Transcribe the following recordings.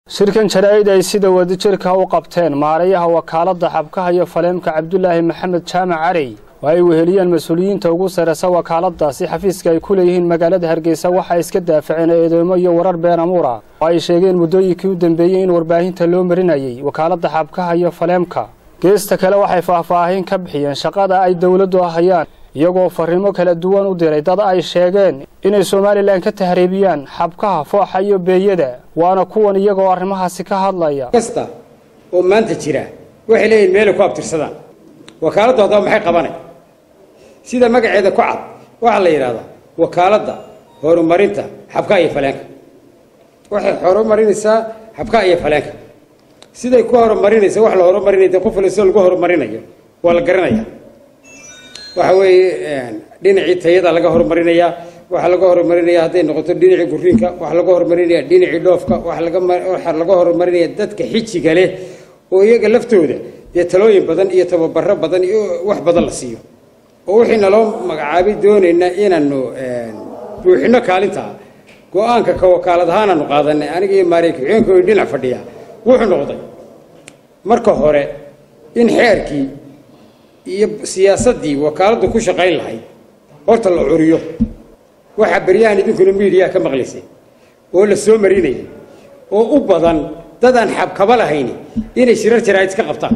shirkan jaraa'id ay sida wadajirka u qabteen maarayaha wakaaladda xabkaha iyo faleemka cabdulaahi maxamed jaamac carey oo ay weheliyeen mas-uuliyiinta ugu sarreysa wakaaladdaasi xafiiska ay ku leeyihiin magaalada hargeysa waxay iska daafaceen eedeymo iyo warar been amuura oo ay sheegeen muddooyinkii u dambeeyey in warbaahinta loo marinayay wakaaladda xabkaha iyo faleemka geesta kale waxay faahfaahin ka bixiyeen shaqada ay dowladdu ahayaan iyagoo farriimo kala duwan u diray dad ay sheegeen inay somalilan ka tahriibiyaan xabkaha fooxa iyo beeyada waana kuwan iyagoo arrimahaasi ka hadlaya kasta oo maanta jira waxay leeyihin meelay ku abtirsadaan wakaaladdu haddaba maxay qabanay sida magaceeda ku cad waxaa la yidhahdaa wakaaladda horumarinta xabkaha iyo faleenka waxay horumarinaysaa xabkaha iyo faleenka siday ku horumarinaysa wax la horumarinaya qof waliba sida lagu horumarinayo waa la garanaya waxa weeye dhinacii tayada laga horumarinayaa waxaa laga horumarinaya hadday noqoto dhinacii guriinka waxaa laga horumarinaya dhinacii dhoofka waxaa laga horumarinaya dadka xijiga leh oo iyaga laftooda dee talooyin badan iyo tababaro badan iyo wax badan la siiyo oo wixii naloo magacaabay doonaynaa inaanu buuxino kaalintaa go-aanka ka wakaalad ahaanaanu qaadanay aniga iyo maariya ku-xigeenka dhinac fadhiya wuxuu noqday marka hore in xeerkii iyo siyaasaddii wakaaladdu ku shaqayn lahayd horta la curiyo waxaa beryahan idinkuna miidiyaa ka maqlaysay oo la soo marinayay oo u badan dadaan xabkaba lahayn inay shirar jaraa'id iska qabtaan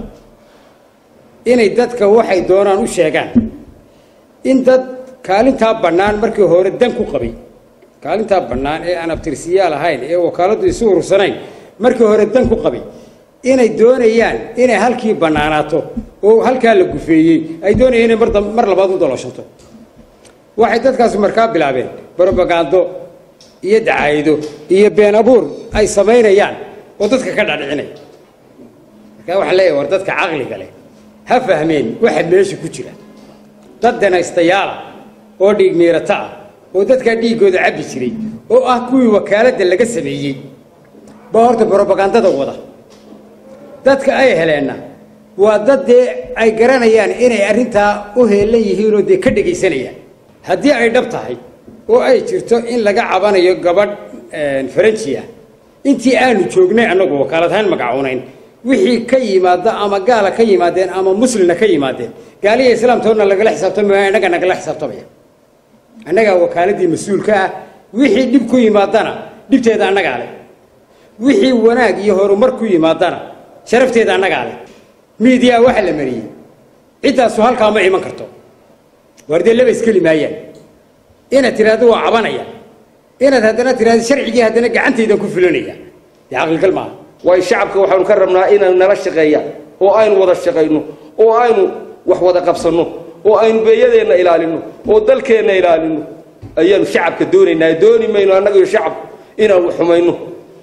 inay dadka waxay doonaan u sheegaan in dad kaalintaa bannaan markii hore dan ku qabay kaalintaa bannaan ee aan abtirsiyaal ahayn ee wakaaladdu isu urursanayn markii hore dan ku qabay inay doonayaan inay halkii bannaanaato oo halkaa la gufeeyey ay doonayaan inay mar labaad u dalooshato waxay dadkaasi markaa bilaabeen brobagando iyo dacaayido iyo been abuur ay samaynayaan oo dadka ka dhadhicinaya markaa waxaan leeyahay war dadka caqliga leh ha fahmeen waxa meesha ku jira dad danaystayaala oo dhiig miirato ah oo dadkaa dhiiggooda cabbi jiray oo ah kuwii wakaaladda laga sameeyey baa horta brobagandada wada dadka ay heleenna waa dad dee ay garanayaan inay arrintaa u heelan yihiinoo dee ka dhegaysanayaan haddii ay dhab tahay oo ay jirto in laga cabanayo gabadh faranji ah intii aanu joognay annagu wakaalad ahaan magacoonayn wixii ka yimaada ama gaala ka yimaadeen ama muslina ka yimaadeen gaaliya islaamtoodna lagala xisaabtamaya innaga nagala xisaabtamaya annagaa wakaaladii mas-uulka ah wixii dhib ku yimaadana dhibteeda annagaa leh wixii wanaag iyo horumar ku yimaadana sharafteeda annagaa leh miidiyaa waxaa la mariyey ciddaasu halkaa ma iman karto waar dee laba iskeli maayaan inaad tidhaahdo waa cabanaya inaad haddana tidhahdo sharcigii haddana gacantaydan ku fulanaya dee caqligal maaha waayo shacabka waxaanu ka rabnaa inaynu nala shaqeeyaan oo aynu wada shaqayno oo aynu wax wada qabsanno oo aynu beeyadeenna ilaalinno oo dalkeenna ilaalinno ayaanu shacabka doonaynaa dooni mayno annaga iyo shacab inaanu xumayno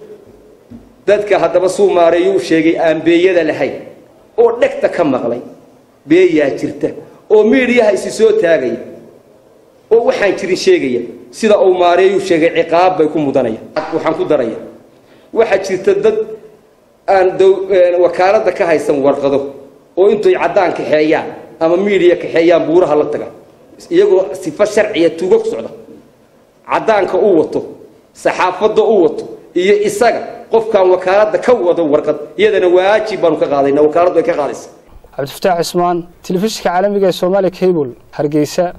dadka haddaba suu maareeyuu sheegay aan beeyada lahayn oo dhegta ka maqlay beeyaa jirta oo miidhiyaha isi soo taagaya oo waxaan jirin sheegaya sida uu maareeyuu sheegay ciqaab bay ku mudanaya waxaan ku daraya waxaa jirta dad aan wakaaladda ka haysan warqado oo intoy caddaan kaxeeyaan ama miidhiya kaxeeyaan buuraha la taga iyagoo sifo sharciya tuugo ku socda caddaanka u wato saxaafadda u wato iyo isaga qofkaan wakaaladda ka wado warqad iyadana waajib baanu ka qaadayna wakaaladdu ay ka qaadaysa cabdifataax cismaan telefishinka caalamiga ee soomaali cable hargeysa